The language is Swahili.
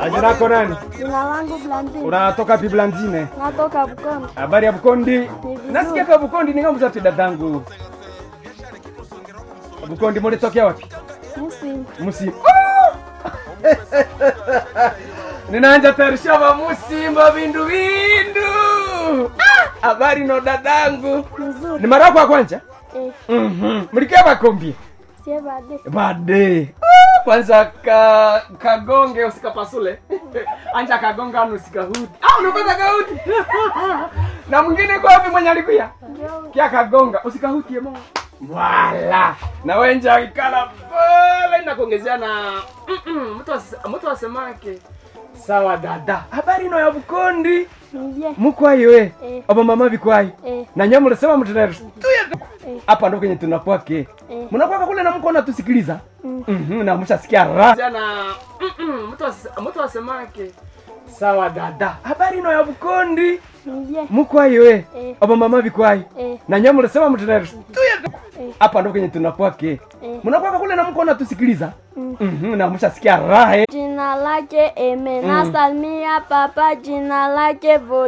Jina lako nani? Jina langu Blandine. Unatoka pi Blandine? Natoka Bukombe. Habari ya Bukondi? vizuri. Nasikia kwa Bukondi ni ngamza dadangu. Bukondi mulitokea wapi? Muslim. Musimba. Ninaanja tayarisha ba Musimba vindu vindu. Ah, Habari no dadangu. Nzuri. Ni mara yako ya kwanza? Eh, Mhm. Mlikia bakombi. sie bade. Bade. Ah, Kwanza ka kagonge usikapasule. Anja kagonga anu usikahudi. Ah, unapata kahudi. Na mwingine kwa wapi mwenye alikuya? Ndio. Kia kagonga usikahutie mo. Wala. Na wenja ikala pale na kuongezea na Mm-mm, mtu ase- mtu asemake. Sawa dada. Habari no ya Bukondi. Nibye. Mukwayi we. Eh. Aba mama bikwayi. Eh, Na nyinyi mnasema mtendere. eh, Hapa ndo kwenye tunakwake. eh. Mnakwaka kule na mko natusikiliza. Mm. Mhm, na mshasikia raha. Jana mtu ase- mtu asemake. Sawa dada. Habari no ya Bukondi. Nibye. Mukwayi we. Eh. Aba mama bikwayi. Eh, Na nyinyi mnasema mtendere. eh, Hapa ndo kwenye tunakwake. eh. Mnakwaka kule na mko natusikiliza. Mm. Mhm, na mshasikia raha. Jina lake Eme. Nasalimia papa jina lake Vol